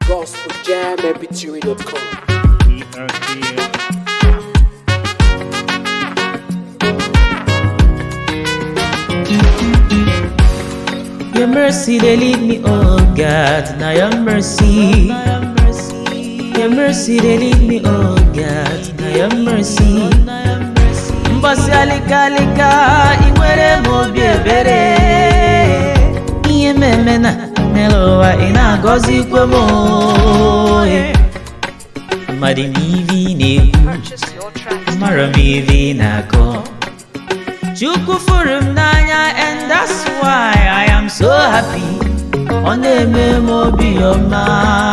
gospeljammpg.com. Your mercy, they lead me, oh God. Now your mercy. Your mercy, they lead me, oh God. Now your mercy. Mbọsị alịka alịka, ị nwere m obi ebere. Ihe mmemme na n'elu ụwa, ị na-agọzikwa m oh, eh. Mmadụ m ive ị na-ekwu, mara m ive ị na-akọ. Chukwu fụrụ m n'anya and that's why I am so happy. Ọ na-eme m obi ọma.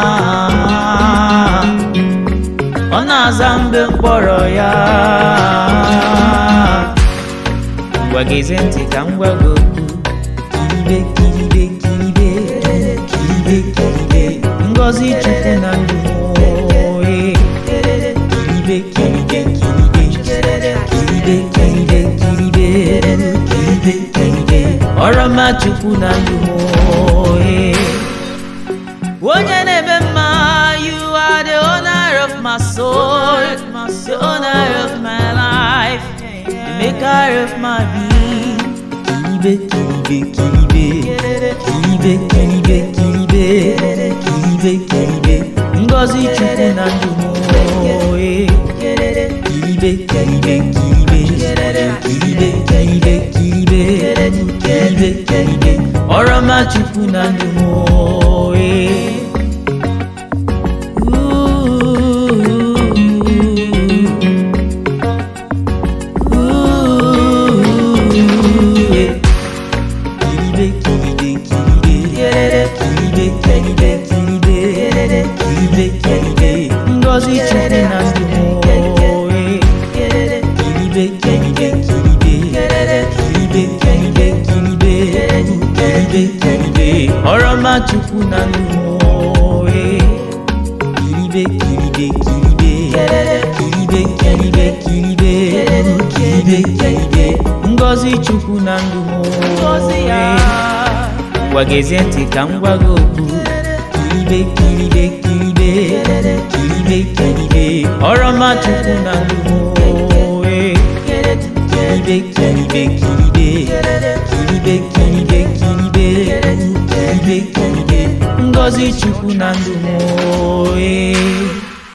Ọ na-aza mgbe mkpọrọ ya. Ngwa gezie ntị ka m gwa gị okwu. Kiribe kiribe kiribe kiribe kiribe ngọzi Chukwu na ndụ m oye. Kiribe kiribe kiribe kiribe kiribe kiribe kiribe kiribe ọrọma Chukwu na ndụ m oye. Onye na-eme mma, you are the owner of my soul, the owner of my life, the maker of my being. Kiribe, kiribe, kiribe, kiribe, kiribe, kiribe, kiribe, kiribe, Ngozi Chukwu na ndụ m oye. Kiribe, kiribe, kiribe, kiribe, kiribe, kiribe, kiribe, kiribe, ọrọma Chukwu na ndụ m oye. Ngozi Chukwu na ndụ m oye. Kiribe, kiribe, kiribe, kiribe, kiribe, kiribe, kiribe, kiribe, ọrọma Chukwu na ndụ m oye. Kiribe, kiribe, kiribe, kiribe, kiribe, kiribe, kiribe, kiribe, Ngozi Chukwu na ndụ m oye. Ngwa gezie ntị ka m gwa gị okwu. Kiribe, kiribe, kiribe, kiribe, kiribe, ọrọma Chukwu na ndụ m oye. Kiribe, kiribe, kiribe, kiribe, kiribe, kiribe, kiribe, kiribe, Ngozi Chukwu na ndụ m oye.